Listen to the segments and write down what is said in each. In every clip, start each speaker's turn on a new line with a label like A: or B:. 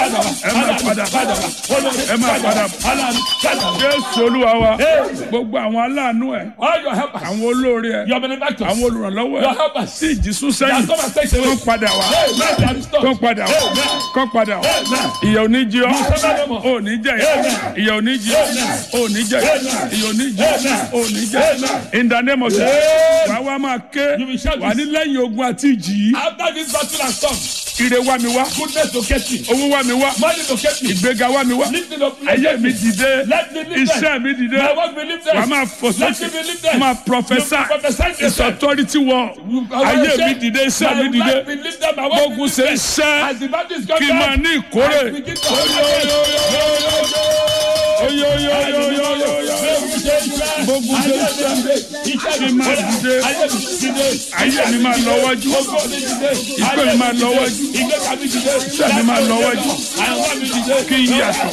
A: ẹ máa padà ẹ máa padà jésù olúwa wa gbogbo àwọn aláàánú ẹ
B: All your helpers,
A: àwọn olóore ẹ
B: your benefactors,
A: àwọn olùrànlọ́wọ́
B: your
A: ẹ
B: helpers.
A: tí ìjì sún
B: That
A: sẹ́yìn
B: come and take away.
A: kán padà wá
B: Hey, man, they are restored.
A: kán padà wá
B: Amen.
A: kán padà wá
B: Amen.
A: ìyà ò ní jí ọ
B: suffer no more.
A: ò ní jẹ ìyà ò ní jí ọ ò ní jẹ ìyà ò ní jí ọ ò ní jẹ in the name of Jesus wàá wá máa ké
B: You will shout
A: wà ní lẹ́yìn ogun àti ìjì yìí
B: After this battle and storm,
A: ire wá mi wá
B: goodness to get me,
A: owó wá mi wá
B: money to get me,
A: ìgbéga wá mi wá
B: lifting up
A: ayé mi dìde
B: Let me live
A: iṣẹ́ mi dìde
B: My work be lifted.
A: wàá máa fò
B: Let me
A: sókè
B: be lifted.
A: máa
B: You
A: prophesy
B: prophesy to
A: it's
B: yourself.
A: authority word ayé mi dìde iṣẹ́ mi
B: My
A: dìde
B: life be lifted, my work be
A: gbógun ṣe
B: lifted.
A: iṣẹ́
B: As the battle is
A: kí n
B: coming
A: máa ní ìkórè
B: I begin to
A: gbógun ṣe iṣẹ́ kí n máa dìde ayé mi máa lọ wájú ìgbé mi máa lọ wájú iṣẹ́ mi máa lọ wájú kí n yàtọ̀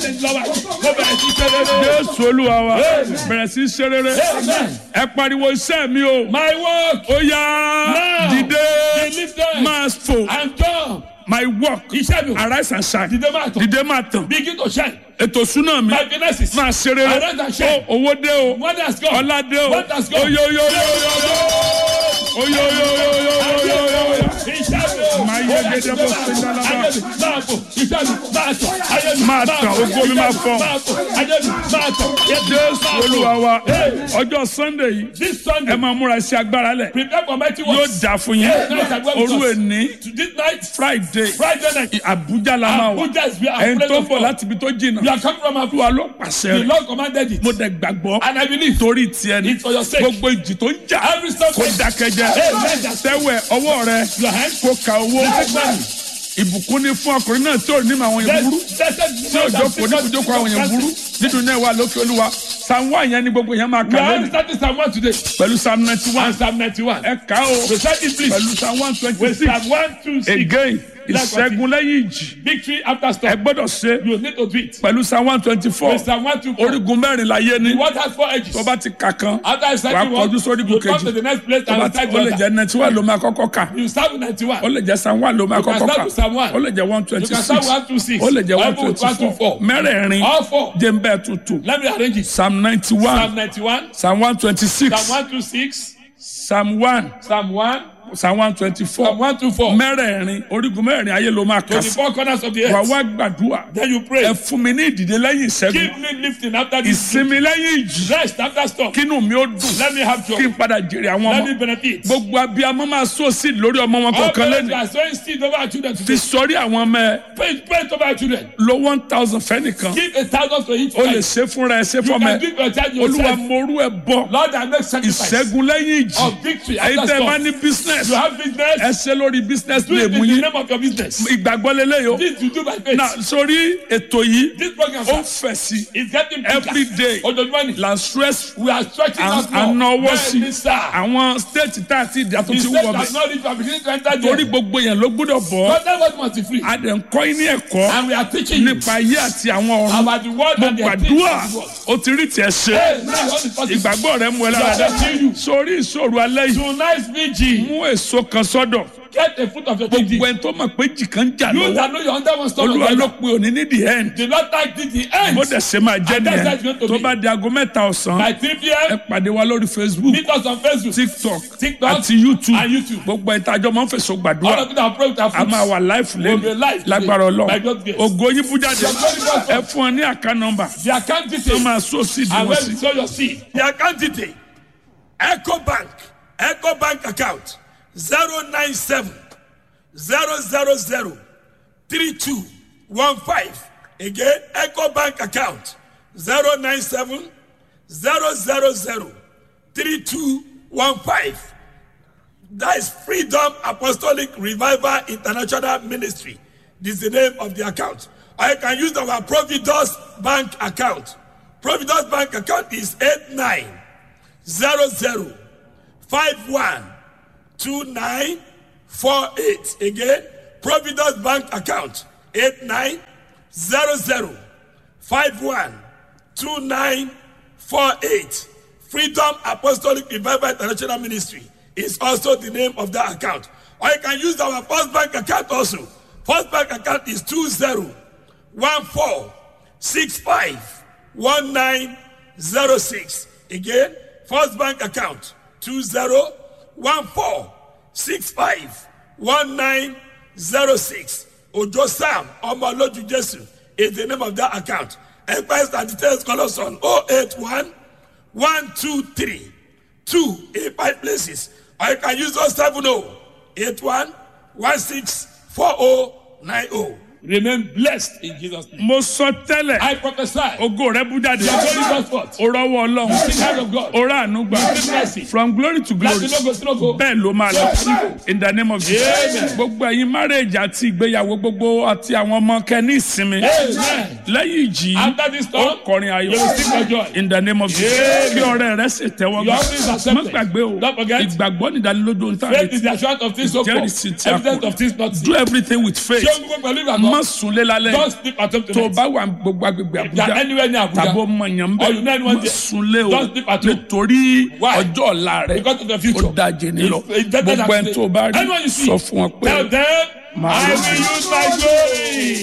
A: jésù olúwa wa bẹ̀rẹ̀ sí í ṣe rere ẹ pariwo iṣẹ́ mi o
B: My work
A: ó yá
B: Now,
A: dìde
B: be lifted
A: máa fò
B: and jump.
A: my work
B: Iṣẹ́ mi
A: arise and shine
B: dìde máa tàn.
A: dìde máa tàn
B: Begin to shine.
A: ètò súná mi
B: My finances.
A: máa ṣe rere
B: Arise and shine.
A: Ó, owó dé o
B: What has gone?
A: ọlá dé o
B: What has gone?
A: oyoyoyoyoyoyoyoyoyo máa yẹ gẹ́gẹ́ bó ṣe dálábà Máa tàn, ògo mi máa fọ́. jésù olúwa wa ọjọ́ sunday yìí
B: This
A: ẹ
B: Sunday,
A: máa múra sí agbára lẹ̀
B: prepare for mighty
A: yóò
B: works.
A: dà fún yín òru èní
B: To this night,
A: friday
B: Friday night,
A: abuja la máa wà
B: Abuja is where
A: ẹni
B: I'm
A: tó
B: present
A: bọ̀
B: for.
A: láti ibi tó jìnnà
B: We are coming from
A: olúwa
B: Abuja.
A: ló pàṣẹ
B: The
A: rẹ̀
B: Lord commanded it.
A: mo dẹ̀ gbàgbọ́
B: And I believe
A: torí tiẹ̀ ni
B: it's for your sake.
A: gbogbo ìjì tó ń jà
B: Every storm
A: kó dákẹ́jẹ́
B: Amen.
A: tẹ́wẹ̀ ọwọ́ rẹ
B: Your hands.
A: kó ka owó
B: Take money.
A: ìbùkún ní fún ọkùnrin náà tí ò ní àwọn yẹn burú tí ò jókòó ní kùjókòó àwọn yẹn burú nínú náà wà lókè olúwa psalm one yẹn ni gbogbo yẹn máa
B: We
A: kà
B: are
A: lónìí
B: starting Psalm 1 today.
A: pẹ̀lú psalm ninety one
B: And Psalm 91.
A: ẹ kà ó
B: Recite it please.
A: pẹ̀lú psalm one twenty
B: With
A: six
B: Psalm 1, 2, 6.
A: again ìṣẹ́gun lẹ́yìn ìjì
B: Victory after
A: ẹ
B: storm.
A: gbọ́dọ̀ ṣe
B: You need to do it.
A: pẹ̀lú psalm one twenty four
B: With Psalm 1, 2, 4.
A: orígun mẹ́rin láyé ni
B: The word has four edges.
A: tó bá ti kà kan
B: After I start
A: wàá
B: one,
A: kọjú sórí
B: you
A: igun
B: come to
A: kejì
B: the next place
A: tó bá
B: and
A: ti
B: start
A: ó lè
B: the
A: jẹ́
B: other.
A: ninety one ló máa kọ́kọ́ kà
B: You start with 91.
A: ó lè jẹ́ psalm one ló máa
B: You can
A: kọ́kọ́
B: start
A: kà
B: with Psalm one.
A: ó lè jẹ́ one
B: You
A: twenty
B: can
A: six
B: start with 1, 2, 6.
A: ó lè jẹ́ one
B: Bible with
A: twenty
B: 1, 2,
A: four
B: 4.
A: mẹ́rẹ̀ẹ̀rin
B: All four.
A: jẹ́ ń bẹ́ẹ̀ tuntun
B: Let me arrange it.
A: psalm ninety one
B: Psalm 91.
A: psalm one twenty six
B: Psalm 126.
A: psalm one
B: Psalm 1.
A: psalm one twenty four
B: Psalm 124.
A: mẹ́rẹ̀ẹ̀rin orígun mẹ́rin ayé ló máa
B: To
A: kà
B: the
A: sí
B: four corners of the
A: wà
B: earth.
A: wá gbàdúrà
B: Then you pray.
A: ẹ fún mi ní ìdìde lẹ́yìn ìṣẹ́gun
B: Give me lifting after this.
A: ìsinmi lẹ́yìn ìjì
B: Rest after storm.
A: kínú mi ó dùn
B: Let me have
A: kí
B: joy.
A: n padà jèrè àwọn
B: Let me
A: ọmọ
B: benefit.
A: gbogbo abiyamọ máa sọ sí lórí ọmọ wọn
B: All
A: kọ̀ọ̀kan
B: parents
A: lẹ́nu
B: are sowing seed over our children
A: fi
B: today.
A: sọrí àwọn ọmọ ẹ
B: Pray, pray over our children.
A: lo one thousand fẹ́nìkan
B: Give a thousand to each
A: o lè
B: child.
A: ṣe fúnra ẹ ṣe
B: You
A: fọmọ
B: can
A: ẹ
B: give your child
A: olúwa
B: yourself.
A: morú ẹ bọ
B: Lord, I make sacrifice.
A: ìṣẹ́gun lẹ́yìn ìjì
B: Of victory
A: ẹ̀yin
B: after
A: tẹ́ ẹ bá
B: storm.
A: ní business
B: You have business.
A: ẹ ṣe lórí business
B: Do
A: lè
B: it
A: mú
B: in the
A: yín
B: name of your business.
A: ìgbàgbọ́ lélẹ́yìí o
B: This you do by faith.
A: na sórí ètò yìí
B: This program
A: ó
B: sir,
A: fẹ̀ sí
B: is getting bigger.
A: every day
B: Ojoojúmọ́ ni.
A: la stress
B: We are stretching out more.
A: ànáwó sí
B: Bẹ́ẹ̀ni sá.
A: àwọn state tá a ti dà tó
B: The
A: ti
B: state
A: wọ̀
B: has
A: bẹ̀
B: not reached our beginning to enter
A: torí
B: there.
A: gbogbo yẹn ló gbọ́dọ̀ bọ̀
B: But that was must be free.
A: a dẹ̀ ń kọ́ yín ní ẹ̀kọ́
B: And we are teaching you
A: nípa ayé àti àwọn ọ̀run
B: about the word
A: mo
B: and the things
A: gbàdúrà
B: of the word.
A: o ti rí tiẹ̀ ṣe
B: Hey, now all is possible.
A: ìgbàgbọ́ rẹ mú ẹ lára
B: You are
A: dá
B: teaching you.
A: sórí ìṣòro alẹ́ yìí
B: Tonight's vigil.
A: mú èso kan sọ́dọ̀
B: Get a fruit of your
A: gbogbo
B: thinking.
A: ẹni tó mọ̀ pé jì kan jà
B: You
A: lọ́wọ́
B: that know your under one stone
A: olúwa ló
B: together.
A: pe òní ní the end
B: The Lord thank thee the end.
A: bó dẹ̀ ṣe máa jẹ́
B: And that's how it's
A: nìyẹn
B: going to
A: tó
B: be.
A: bá di aago mẹ́ta ọ̀sán
B: By 3
A: ẹ
B: p.m.
A: pàdé wa lórí facebook
B: Meet us on Facebook.
A: tiktok
B: TikTok
A: àti youtube
B: and YouTube.
A: gbogbo ìtajọ́ máa ń fèsò
B: All
A: gbàdúrà
B: of you that pray with our
A: a
B: fruits.
A: máa wà live
B: We'll be
A: lẹ́nu
B: live today
A: lágbára
B: by
A: ọlọ́run
B: God's grace.
A: ògo yín bú jáde
B: Your glory goes
A: ẹ fún ọ ní àká nọmba
B: The account
A: tó
B: details.
A: máa sọ sí
B: And
A: ìdíwọ́
B: when
A: sí.
B: you sow your seed.
C: The account detail Eco Bank Eco Bank account zero nine seven zero zero zero three two one five again Eco Bank account zero nine seven zero zero zero three two one five that is Freedom Apostolic Revival International Ministry this is the name of the account or you can use our Providus Bank account Providus Bank account is eight nine zero zero five one two nine four eight again providence bank account eight nine zero zero five one two nine four eight freedom apostolic revival international ministry is also the name of that account or you can use our first bank account also first bank account is two zero one four six five one nine zero six again first bank account two zero one four six five one nine zero six ojo sam ọmọlójú jésù is the name of that account express and details call us on oh eight one one two three two eight five places or you can use those seven oh eight one one six four oh nine oh.
B: Remain blessed in Jesus' name.
A: mo sọ tẹ́lẹ̀
B: I prophesy.
A: ògo rẹ bú jáde
B: Your glory goes forth.
A: o rọwọ́ ọlọ́run
B: The hand of God.
A: o rà àánú gbà
B: Receive mercy.
A: from glory to glory
B: Láti lógo sí lógo.
A: bẹ́ẹ̀ ló máa lọ in the name of Jesus
B: Amen.
A: gbogbo ẹ̀yin marriage àti ìgbéyàwó gbogbo àti àwọn ọmọ kẹ́ni ìsinmi
B: Amen.
A: lẹ́yìn ìjì
B: After this
A: ó
B: storm,
A: kọrin
B: you will
A: ayọ̀
B: sing for joy.
A: in the name of Jesus
B: Amen.
A: kí ọ̀rẹ́ rẹ sì tẹ́wọ́
B: Your offering is
A: gbà
B: accepted.
A: má gbàgbé o
B: Don't forget.
A: ìgbàgbọ́ nìdánilójú ń tàn
B: Faith is the assurance of things hoped for.
A: Ìjẹ́rìísí tí a kò
B: Evidence of things not
A: do
B: seen.
A: everything with faith
B: Ṣé o gbogbo pẹ̀lú
A: má
B: ìgbàgbọ́?
A: sunlé lálẹ́
B: Don't sleep at home
A: tó o
B: tonight.
A: bá wà gbogbo agbègbè
B: If you are
A: Àbújá
B: anywhere near
A: tàbí
B: Abuja,
A: ọmọ yẹn ń
B: or you know
A: bẹ
B: anyone
A: má
B: there,
A: sunlé o
B: don't sleep at home.
A: nítorí
B: Why?
A: ọjọ́ ọ̀la rẹ
B: because of the
A: ó
B: future.
A: dájé ní lọ
B: It's- it's better than
A: gbogbo ẹni
B: today.
A: tó o bá rí
B: Anyone you see,
A: sọ fún wọn pé
B: Tell them,
A: Màá
B: I
A: lọ.
B: will use my glory.